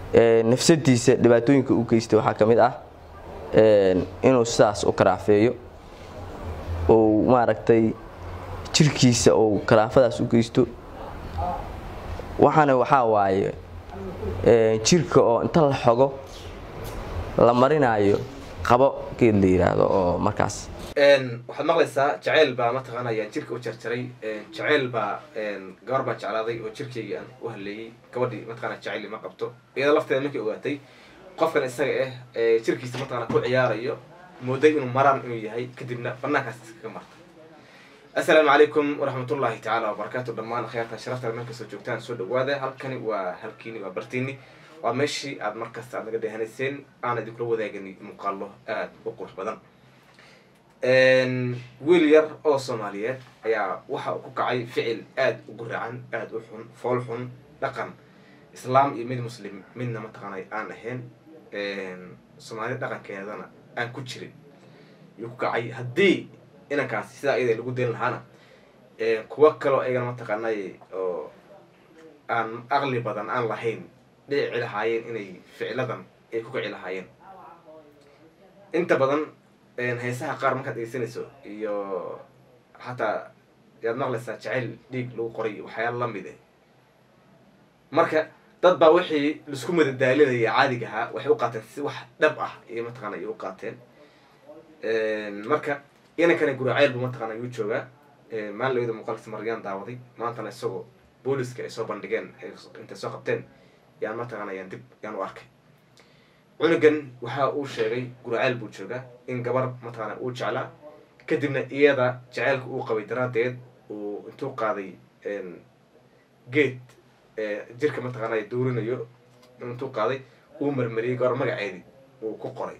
nafsadiisa dhibaatooyinka u geystay waxaa ka mid ah inuu sidaas u karaafeeyo ou maaragtay jirkiisa ou karaafadaas u geysto waxaana waxaa waaye jirka oo inta la xogo la marinaayo qabo geed la yidhaahdo oo markaas waxaad maqlaysaa jaceyl baa mataqaana ayaan jirka u jarjaray jaceyl baa gabar baa jeclaaday oo jirkaygii aan u haleeyey gabadhii mataqana jaceyl ma qabto iyada lafteeda markay ogaatay qofkan isaga ah jirkiisa mataqana ku ciyaarayo mooday inuu maraan inuu yahay kadibna banaankaas iskaga marta assalaamu calaykum waraxmatullaahi tacaala wabarakaatu dhammaan akhyaarta sharafta meel kastoo joogtaan soo dhawaada halkani waa halkiini waa bartiini waa meeshii aad markasta aad naga dheehanayseen aan idinkula wadaagani muuqaalo aada u qurux badan wiil yar oo soomaaliyeed ayaa waxa uu ku kacay ficil aada u guraacan aada u xun fool xun dhaqan islaam iyo mid muslim midna mataqaanay aan ahayn soomaali dhaqankeedana aan ku jirin yuu ku kacay haddii inankaasi sidaa iyada lagu dayn lahaana kuwo kaloo ayagana mataqaanay oo aan aqli badan aan lahayn dhici lahaayeen inay ficiladan ay ku kici lahaayeen inta badan heesaha qaar markaad dhegeysanayso iyo xataa yaad maqlaysaa jacayl dhiig lagu qoray waxyaala lamid eh marka dad baa wixii laisku madadaalinaya caadiga ahaa waxay u qaateen si wax dhab ah iyo mataqana ay u qaateen marka inankana guraceyl buu mataqana yuu joogaa maalin lawada muuqaalkiisa maryaan daawaday maantana isagoo booliska ay soo bandhigeen intay soo qabteen yaan mataqana yaan dib yaan u arkay cunugan waxa uu sheegay guraceyl buu joogaa in gabar mataqana uu jeclaa kadibna iyada jaceylka uu qabay daraaddeed uu intuu qaaday geed jirka mataqaana duurinayo intuu qaaday uu marmariyey gabar magaceedii uu ku qoray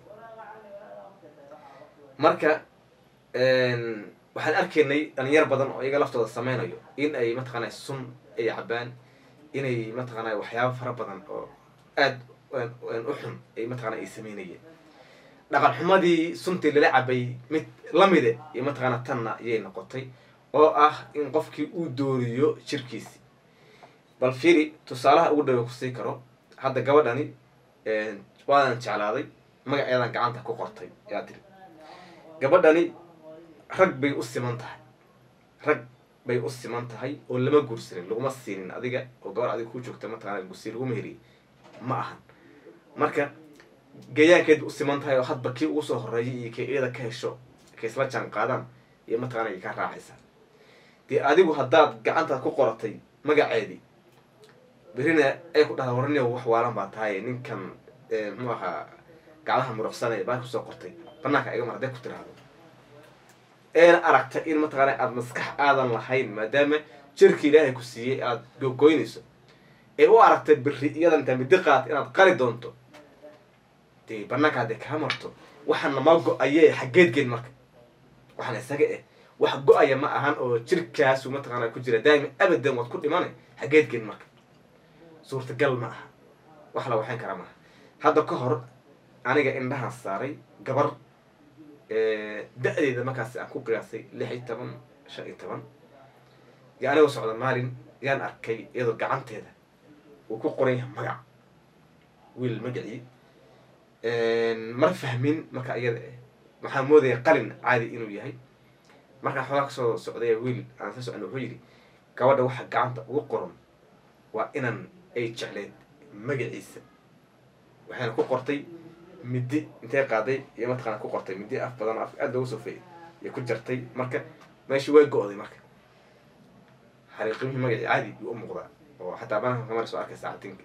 marka waxaan arkaynay dhalinyar badan oo iyaga laftooda sameynayo in ay mataqaana sun ay cabaan inay mataqaana waxyaaba fara badan oo aada u xun ay mataqana ay sameynayeen dhaqan xumadii suntii lala cabay mid lamide iyo mataqaana tanna ayay noqotay oo ah in qofkii uu dooriyo jirkiisi bal firi tusaalaha ugu dhawa kusii karo hadda gabadhani waadan jeclaaday magaceedan gacanta ku qortay yaa tiri gabadhani rag bay u siman tahay rag bay u siman tahay oo lama guursanin laguma siinin adiga oo gabar adiga ku joogta mataqana gursi lagu meheriyey ma ahan marka gayaankeed u siman tahay oo hadba kii ugu soo horeeyay iyo kii iyada ka hesho ka isla jaan qaadaan iyo mataqana ay ka raacaysaa dee adigu haddaad gacantaad ku qoratay magaceedii berina ay ku dhahda warni wax waalan baa tahay ninkan muxuu ahaa gacdaha muruqsanaya baa kusoo qortay banaanka iga mar haday ku tiraahdo eena aragta in mataqaana aada maskax aadan lahayn maadaama jirka ilaahay ku siiyey aada gogoynayso ee u aragtay beri iyadan intaa midi qaat inaad qali doonto dee banaanka hadday kaa marto waxaana ma go-aye xaggeed geen marka waxaana isaga eh wax go-aya ma ahan oo jirkaasu mataqaana ku jira daa'ima abadan waad ku dhimanay xaggeed geen marka suurtagal ma aha wax la waxayn karaa maaha hadda ka hor aniga indhahaan saaray gabar da-deeda markaas aan ku qiyaasay lix iyo toban shan iyo toban yo anigoo socda maalin yaan arkay iyadoo gacanteeda uu ku qoran yahay magac wiil magacii mar fahmin marka iyada eh waxaan moodaya qalin caadi inuu yahay markaan xoogaa kasoo socday wiil aan sa socon wuxuu yidhi gabadha waxa gacanta ugu qoran waa inan ay jecleed magaciisa waxayna ku qortay middi intay qaaday iyo mataqaana ku qortay middi af badan af aada loogu soofeeyay iyo ku jartay marka meeshii way go-day marka xariiqimihii magacii caadi yuu u muuqdaa oo xataa bananka kamar soo arkay saacatinka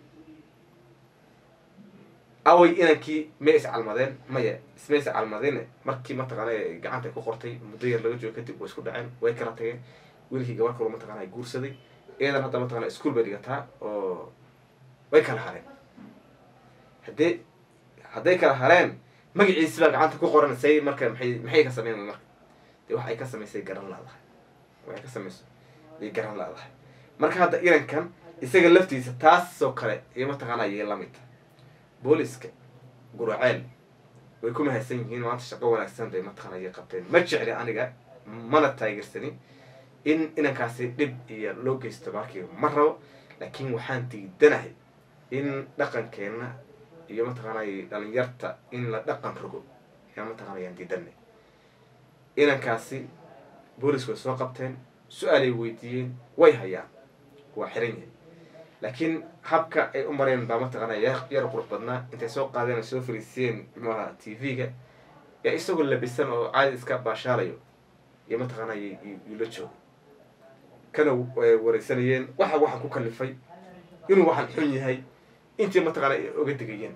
away inankii may is calmadeen maya ismay is calmadeen markii mataqaana gacanta ku qortay muddo yar laga joogo kadib way isku dhaceen way kala tageen wiilkii gabar kaloo mataqana guursaday iyadan hadda mataqana ischool bay dhigataa oo way kala hareen haddee hadday kala hareen magaciisi baa gacanta ku qoran say marka maxay maxay ka sameyn marka dee wax ay ka samaysay garan laadahay waxay ka samayso ay garan laadahay marka hadda irankan isaga laftiisa taasoo kale iyo mataqaana ayay lamid tahay booliska guraceel way ku mahadsan yihiin maanta shaqo wanaagsan bay mataqaana ayay qabteen ma jecli aniga mana taageersanin in inankaasi dhib iyo loo geysto markii ma rabo laakiin waxaan diidanahay in dhaqankeenna iyo mataqaanay dhalinyarta in la dhaqan rogo yaa mataqaanayaan diidanay inankaasi boolisku way soo qabteen su-aalay weydiiyeen way hayaan waa xiran yahay laakiin habka ay u mareen baa mataqaanaa yar yar qurux badnaa intay soo qaadeen soo fariisiyeen muxuaha t v-ga yaa isagoo labisan oo caadi iska baashaalayo iyo mataqaanaa yuu la joogo kana wareysanayeen waxa waxaa ku kalifay inuu waxaan xun yahay intii mataqaana ay oga digayeen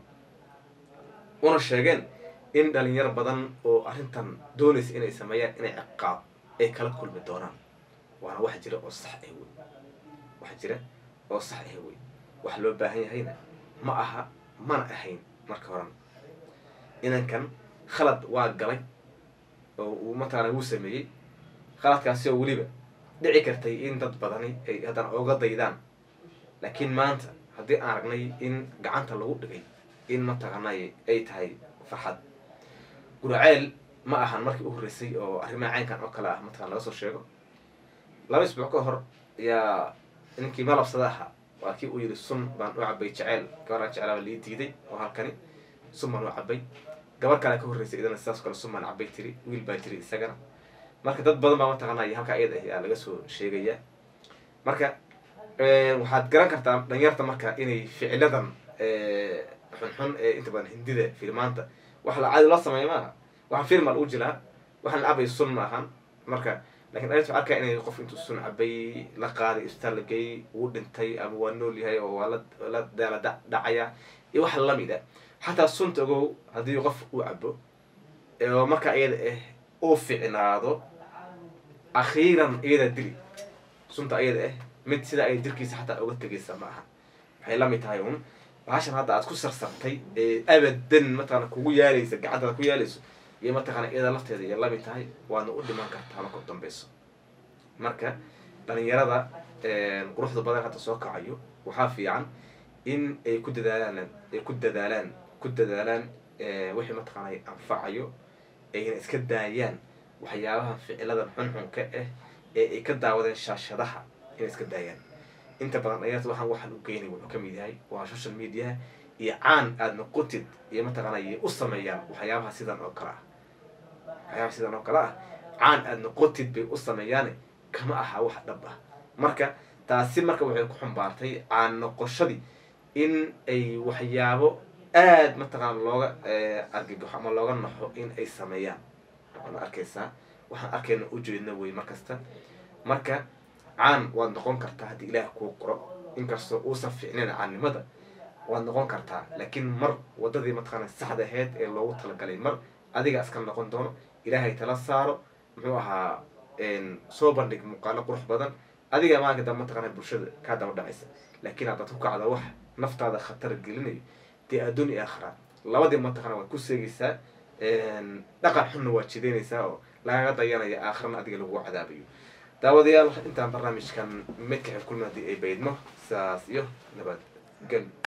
una sheegeen in dhalinyaro badan oo arrintan doonaysa inay sameeyaan inay ciqaab ay kala kulmi doonaan waana wax jira oo sax ah wey wax jira oo sax ah wey wax loo baahan yahayna ma aha mana ahayn marka horan inankan khalad waa galay oo uu mataqaana wuu sameeyey khaladkaasi oo weliba dhici kartay in dad badani ay haddana oga daydaan laakiin maanta haddii aan aragnay in gacanta lagu dhigay in mataqaanay ay tahay farxad guraceel ma ahan markii u horreysay oo arrimaha caynkan oo kale ah mataqana laga soo sheego laba isbuuc ka hor ayaa ninkii malabsada ahaa waa kii uu yidhi sun baan u cabay jeceel gabaraan jeclaaba lii diiday oo halkani sun baan u cabay gabar kale ka horreysay idana sidaas kale sun baan cabay tiri wiil baa tiri isagana marka dad badan baa mataqaanay halkaa iyada ah yaa laga soo sheegaya marka waxaad garan kartaa dhalinyarta marka inay ficiladan xunxun ee inta badan hindida filmaanta wax la caadi loo sameeya maaha waxaan film aa lagu jiraa waxaan cabay sun ma ahan marka lakin dhalinta arkaa inay qof intuu sun cabay la qaaday isbitaal la geeyey wuu dhintay ama waa nool yahay oo waa la daala dhacaya iyo waxa lamida xataa sunta ogow haddii qof uu cabo oo markaa iyada ah uu ficnaado akhiiran iyada dili sunta iyada ah mid sidaa ay jirkiisa xataa uga tegaysa ma aha waxay lamid tahay un bahashan hadda aad ku sarsartay ee abadan mataqana kugu yaalaysa gacantaada ku yaalayso iyo mataqana iyada lafteeda iyo lamid tahay waadna u dhiman kartaa marka u dambeyso marka dhalinyarada quruxda badan hadda soo kacayo waxaa fiican in ay ku dadaalaan ay ku dadaalaan ku dadaalaan wixii mataqaana anfacayo ayna iska daayaan waxyaabaha ficiladan xunxunka ah ee ay ka daawadeen shaashadaha inay iska daayaan inta badan dhalinyarta waxaan waxaan u geynay wuxuu kamid yahay waa social mediaha iyo caan aada noqotid iyo mataqaana ay u sameeyaan waxyaabaha sidan oo kale ah waxyaabaha sidan oo kale ah caan aada noqotid bay u sameeyaane kama aha wax dhab ah marka taasi marka waxay ku xumbaartay caan noqoshadii in ay waxyaabo aada mataqaana looga argagaxo ama looga naxo in ay sameeyaan waana arkaysaa waxaan arkayna ujeedna wey markasta marka caan waad noqon kartaa haddii ilaah kuu qoro inkastoo uusan fiicnayn caannimada waad noqon kartaa laakiin mar wadadii mataqaana saxda aheyd ee loogu talagalay mar adiga iska noqon doono ilaahay tala saaro muxuu ahaa soo bandhig muuqaalo qurux badan adiga maalinka dambe mataqaana bulshada kaa daba dhacaysa laakiin haddaad ku kacda wax naftaada khatar gelinayo dee adduun iyo aakhira labadii mataqaana waad ku seegaysaa dhaqan xunna waad jideynaysaa oo lagaga dayanaya aakhirana adiga lagu cadaabayo daawadayaal intaan barnaamijkan midka xib kulmi haddii ay baydmo sidaas iyo nabad gel